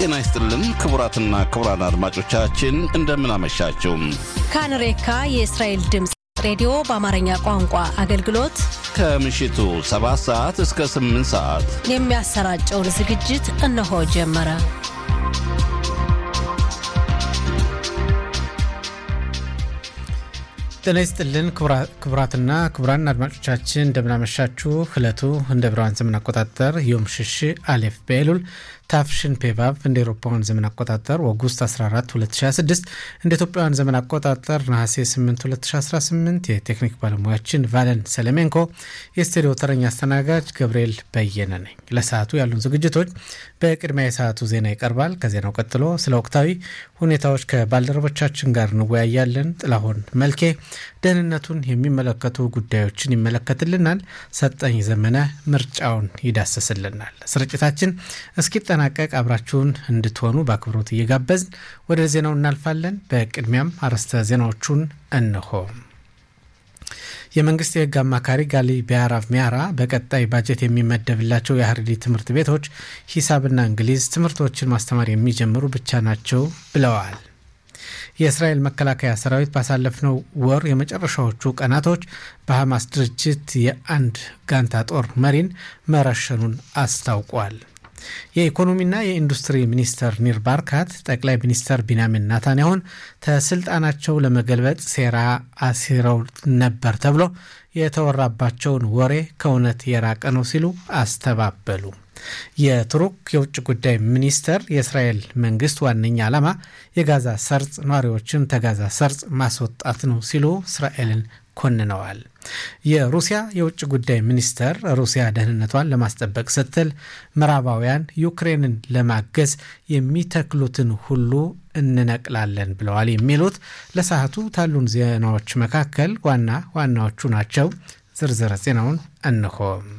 ጤና ይስጥልን ክቡራትና ክቡራን አድማጮቻችን እንደምን አመሻችሁ። ካንሬካ የእስራኤል ድምፅ ሬዲዮ በአማርኛ ቋንቋ አገልግሎት ከምሽቱ 7 ሰዓት እስከ 8 ሰዓት የሚያሰራጨውን ዝግጅት እነሆ ጀመረ። ጤና ይስጥልን ክቡራትና ክቡራን አድማጮቻችን እንደምናመሻችሁ። ዕለቱ እንደ ብርሃን ዘመን አቆጣጠር ዮም ሽሽ አሌፍ በኤሉል ታፍሽን ፔቫቭ እንደ ኤሮፓውያን ዘመን አቆጣጠር ኦጉስት 14 2026 እንደ ኢትዮጵያውያን ዘመን አቆጣጠር ነሐሴ 8 2018 የቴክኒክ ባለሙያችን ቫለን ሰለሜንኮ፣ የስቱዲዮ ተረኛ አስተናጋጅ ገብርኤል በየነ ነኝ። ለሰዓቱ ያሉን ዝግጅቶች በቅድሚያ የሰዓቱ ዜና ይቀርባል። ከዜናው ቀጥሎ ስለ ወቅታዊ ሁኔታዎች ከባልደረቦቻችን ጋር እንወያያለን። ጥላሁን መልኬ ደህንነቱን የሚመለከቱ ጉዳዮችን ይመለከትልናል። ሰጠኝ ዘመነ ምርጫውን ይዳሰስልናል። ስርጭታችን እስኪጠናቀቅ አብራችሁን እንድትሆኑ በአክብሮት እየጋበዝን ወደ ዜናው እናልፋለን። በቅድሚያም አርዕስተ ዜናዎቹን እንሆ። የመንግስት የህግ አማካሪ ጋሊ ቢያራቭ ሚያራ በቀጣይ ባጀት የሚመደብላቸው የሀረሪ ትምህርት ቤቶች ሂሳብና እንግሊዝ ትምህርቶችን ማስተማር የሚጀምሩ ብቻ ናቸው ብለዋል። የእስራኤል መከላከያ ሰራዊት ባሳለፍነው ወር የመጨረሻዎቹ ቀናቶች በሐማስ ድርጅት የአንድ ጋንታ ጦር መሪን መረሸኑን አስታውቋል። የኢኮኖሚና የኢንዱስትሪ ሚኒስተር ኒር ባርካት ጠቅላይ ሚኒስተር ቢንያሚን ናታንያሁን ከስልጣናቸው ለመገልበጥ ሴራ አሲረው ነበር ተብሎ የተወራባቸውን ወሬ ከእውነት የራቀ ነው ሲሉ አስተባበሉ። የቱርክ የውጭ ጉዳይ ሚኒስተር የእስራኤል መንግስት ዋነኛ ዓላማ የጋዛ ሰርጽ ነዋሪዎችን ተጋዛ ሰርጽ ማስወጣት ነው ሲሉ እስራኤልን ኮንነዋል። የሩሲያ የውጭ ጉዳይ ሚኒስተር ሩሲያ ደህንነቷን ለማስጠበቅ ስትል ምዕራባውያን ዩክሬንን ለማገዝ የሚተክሉትን ሁሉ እንነቅላለን ብለዋል። የሚሉት ለሰዓቱ ታሉን ዜናዎች መካከል ዋና ዋናዎቹ ናቸው። ዝርዝር ዜናውን እንሆ።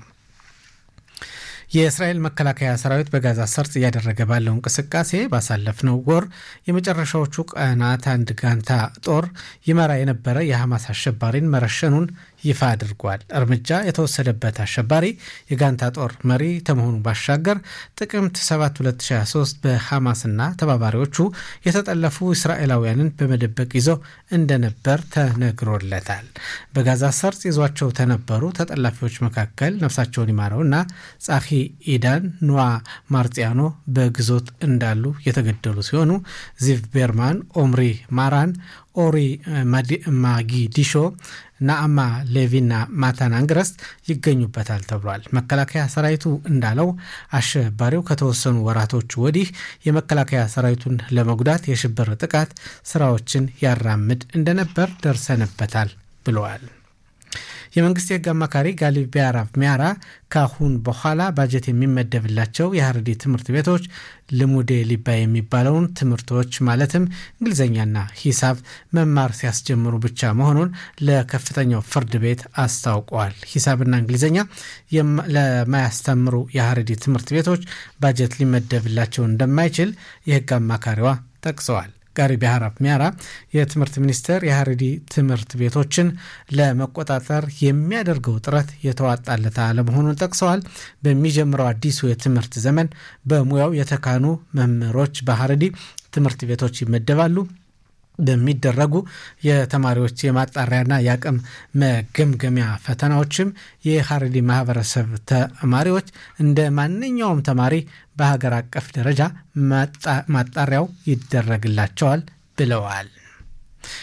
የእስራኤል መከላከያ ሰራዊት በጋዛ ሰርጥ እያደረገ ባለው እንቅስቃሴ ባሳለፍነው ወር የመጨረሻዎቹ ቀናት አንድ ጋንታ ጦር ይመራ የነበረ የሐማስ አሸባሪን መረሸኑን ይፋ አድርጓል። እርምጃ የተወሰደበት አሸባሪ የጋንታ ጦር መሪ ከመሆኑ ባሻገር ጥቅምት 7 2023 በሐማስና ተባባሪዎቹ የተጠለፉ እስራኤላውያንን በመደበቅ ይዞ እንደነበር ተነግሮለታል። በጋዛ ሰርጽ ይዟቸው ተነበሩ ተጠላፊዎች መካከል ነፍሳቸውን ይማረውና ጻፊ ኢዳን ኑዋ ማርጢያኖ በግዞት እንዳሉ የተገደሉ ሲሆኑ ዚቭ ቤርማን፣ ኦምሪ ማራን፣ ኦሪ ማጊዲሾ ናአማ ሌቪና ማታን አንግረስት ይገኙበታል ተብሏል። መከላከያ ሰራዊቱ እንዳለው አሸባሪው ከተወሰኑ ወራቶች ወዲህ የመከላከያ ሰራዊቱን ለመጉዳት የሽብር ጥቃት ስራዎችን ያራምድ እንደነበር ደርሰንበታል ብለዋል። የመንግስት የህግ አማካሪ ጋሊ ቢያራቭ ሚያራ ካሁን በኋላ ባጀት የሚመደብላቸው የሀረሪ ትምህርት ቤቶች ልሙዴ ሊባ የሚባለውን ትምህርቶች ማለትም እንግሊዝኛና ሂሳብ መማር ሲያስጀምሩ ብቻ መሆኑን ለከፍተኛው ፍርድ ቤት አስታውቀዋል። ሂሳብና እንግሊዝኛ ለማያስተምሩ የሀረሪ ትምህርት ቤቶች ባጀት ሊመደብላቸው እንደማይችል የህግ አማካሪዋ ጠቅሰዋል። ጋሪ ቢያራቭ ሚያራ የትምህርት ሚኒስቴር የሀረሪ ትምህርት ቤቶችን ለመቆጣጠር የሚያደርገው ጥረት የተዋጣለት አለመሆኑን ጠቅሰዋል። በሚጀምረው አዲሱ የትምህርት ዘመን በሙያው የተካኑ መምህሮች በሀረሪ ትምህርት ቤቶች ይመደባሉ። በሚደረጉ የተማሪዎች የማጣሪያና የአቅም መገምገሚያ ፈተናዎችም የሀረሪ ማህበረሰብ ተማሪዎች እንደ ማንኛውም ተማሪ በሀገር አቀፍ ደረጃ ማጣሪያው ይደረግላቸዋል ብለዋል።